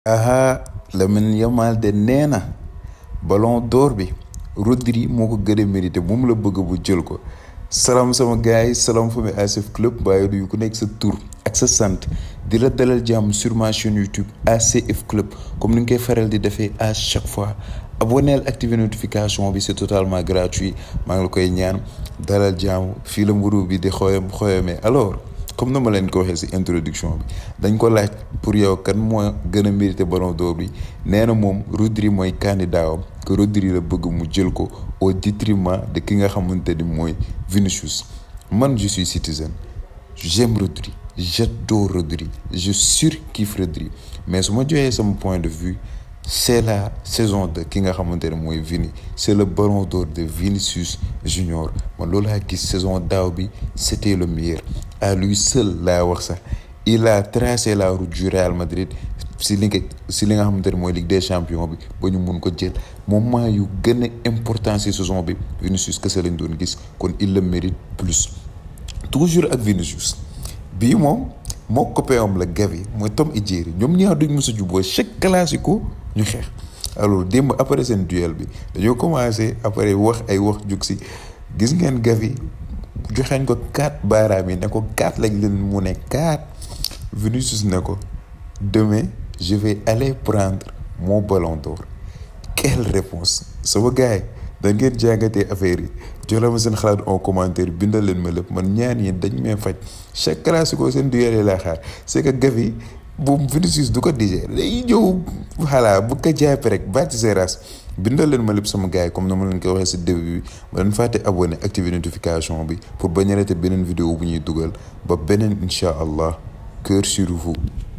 aha Lamine Yamal de nee na ballon d'or bi Rodri moo ko gën a mérité moom la bëgg bu jël ko salaam sama gars yi salaam famille ACF club waaye du ku nekk sa tur ak sa sant di la dalal jàmm sur ma chaîne YouTube ACF club comme ni nga koy faral di defee à chaque fois abonneel activer notification bi c'est totalement gratuit maa ngi la koy ñaan dalal jàmm fii la mburu bi di xooyam xooyamee alors comme na ma leen ko waxee ci introduction bi dañ ko laaj pour yow kan moo gën a mérité ballon d'or bi nee na moom Rodri mooy candidat am que Rodri la bëgg mu jël ko au détriment de ki nga xamante ni mooy Vinicius man je suis citoyen j'aime Rodri j'adore Rodri je surkiffe Rodri mais su ma joxee sama point de vue c'est la saison de ki nga xamante ne mooy Vini c'est le ballon d'or de Vinicius Junior man loolu laa gis saison daaw bi c'était le meilleur à lui seul laa wax sax il a tracé la route du Real Madrid si li nga si li nga xamante ne mooy Ligue des champions bi ba ñu mun ko jël moment yu gën a important si saison bi Vinicius kese lañ doon gis kon il le mérite plus toujours ak Vinicius bii moom moo copain am la Gavi mooy Tom et Jerry ñoom ñaar duñ mës a juboo chaque classico ñu xeex alors démb après seen duel bi dañoo commencé après wax ay wax jug si gis ngeen Gavi joxeñ ko quatre baaraam yi ne ko quatre lañ leen mu ne quatre Vinicius ne ko demain je vais aller prendre mon ballon d'or quelle réponse sama gars yi da ngeen jàngatee affaire yi jox la ma seen xalaat en commentaire bindal leen ma lépp man ñaan yi dañ may faj chaque classico seen duel yi laa xaar c'est que Gavi bu Vinicius du ko digérer day ñëw voilà bu ko jàppee rek bàcc seeraas bindal leen ma lépp sama gars yi comme na ma leen ko waxee si début bi ma leen fàtte abonné activer notification bi pour bañ a rater beneen vidéo bu ñuy dugal ba beneen incha allah cœur sur vous